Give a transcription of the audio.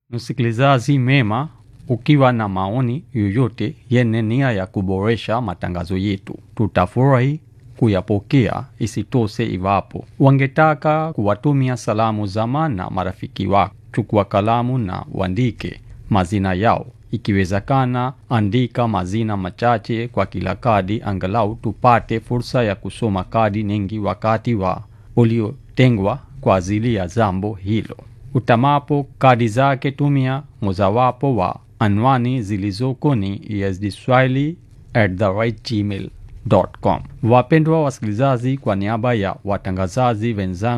Msikilizaji mema, ukiwa na maoni yoyote yenye nia ya kuboresha matangazo yetu, tutafurahi kuyapokea. Isitoshe, iwapo wangetaka kuwatumia salamu zama na marafiki wako, chukua kalamu na uandike mazina yao. Ikiwezekana, andika mazina machache kwa kila kadi, angalau tupate fursa ya kusoma kadi nyingi wakati wa uliotengwa kwa ajili ya jambo hilo. Utamapo kadi zake, tumia mojawapo wa anwani zilizoko ni esdswahili@gmail.com. Wapendwa wasikilizaji, kwa niaba ya watangazaji wenzangu